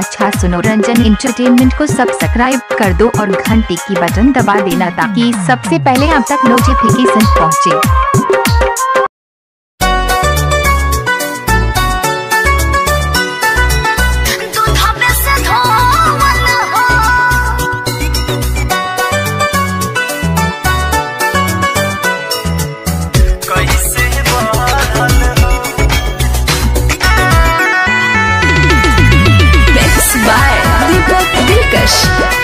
अच्छा सुनो रंजन इंटरटेनमेंट को सब्सक्राइब कर दो और घंटी की बटन दबा देना ताकि सबसे पहले आप तक नोटिफिकेशन पहुंचे दूधवे से धोवल हो कैसे बढ़ल हो मिक्स बाय दीपक दिलकश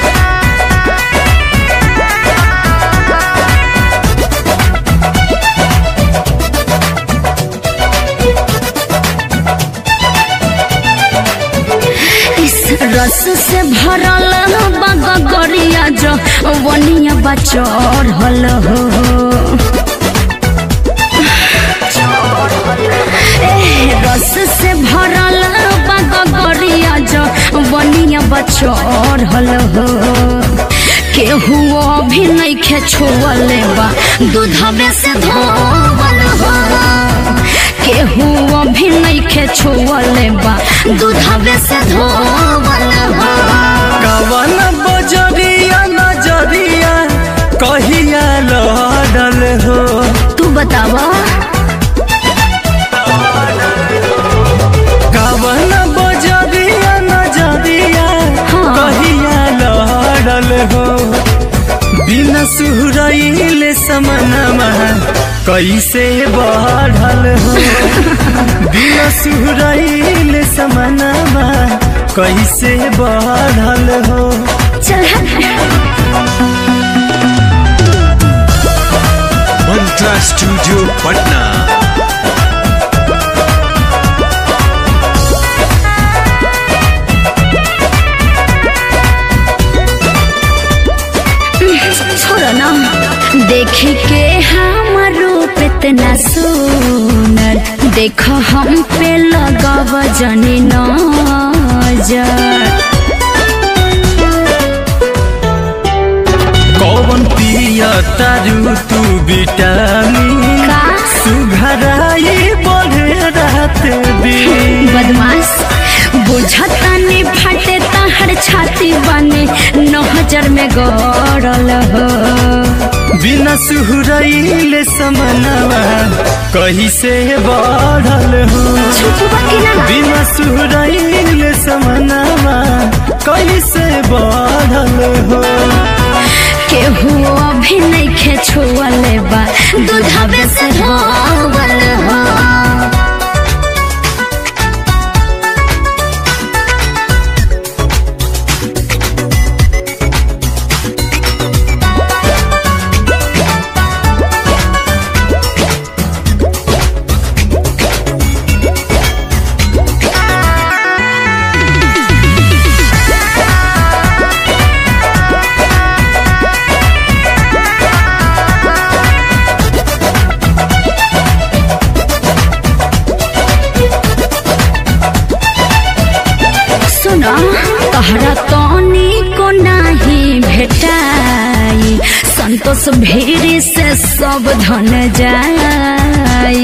इस रस से भरल बगरिया जो वनिया बचर हल हो ए, रस से भरल बगरिया जो वनिया बचर हल हो केहू अभी नहीं खे छुअले बा दूधवे से धोवल हो केहू अभी नहीं खे छुअले बा दूधवे से धोवल हो कवन बजरिया नजरिया कहिया लड़ल हो तू बतावा कवन बजरिया नजरिया हाँ। कहिया लड़ल हो बिना सुहरैले समनमा कैसे बढ़ल हो बिना सुहरैले समनमा कैसे बढ़ल हो चल हट। मंत्रा स्टूडियो पटना छोड़ो ना देखे के हम रूप इतना सुनर देखो हम पे लगाव जनी नजर कौन पिया तारू तू विटामिन का सुघराई बढ़े रात दिन बदमाश बुझता नहीं फटे तहर छाती बने नजर में गड़ल हो बिना सुहरैले समनवा कहीं से बढ़ल हो छुपवा के ना बिना सुहरैले समनवा कहीं से बढ़ल हो केहू अभी नहीं खे छुअले बा दूधवे से धोवल हो सुना तहरा तनी को नाही भेटाई संतोष भीड़ से सब धन जाई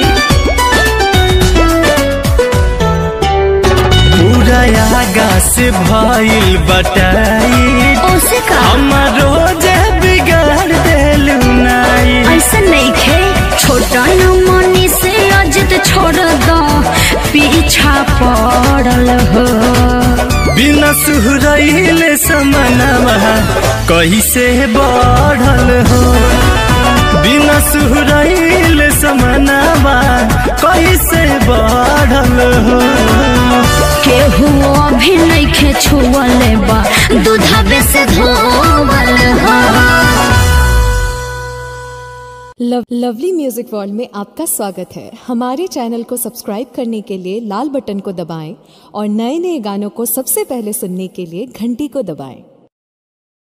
पूरा आगा से भइल बटाई ओसे का हमारो जे बिगाड़ देलू नाई ऐसा नहीं खे छोटा न मनी से अजित छोड़ दो पीछा पड़ल हो बिना सुहरैले समनवा कैसे बढ़ल हो बिना सुहरैले समनवा कैसे बढ़ल हो केहू अभी नहीं खे छुअले बा दूधवे से धोवल हो लव, लवली म्यूजिक वर्ल्ड में आपका स्वागत है हमारे चैनल को सब्सक्राइब करने के लिए लाल बटन को दबाएं और नए नए गानों को सबसे पहले सुनने के लिए घंटी को दबाएं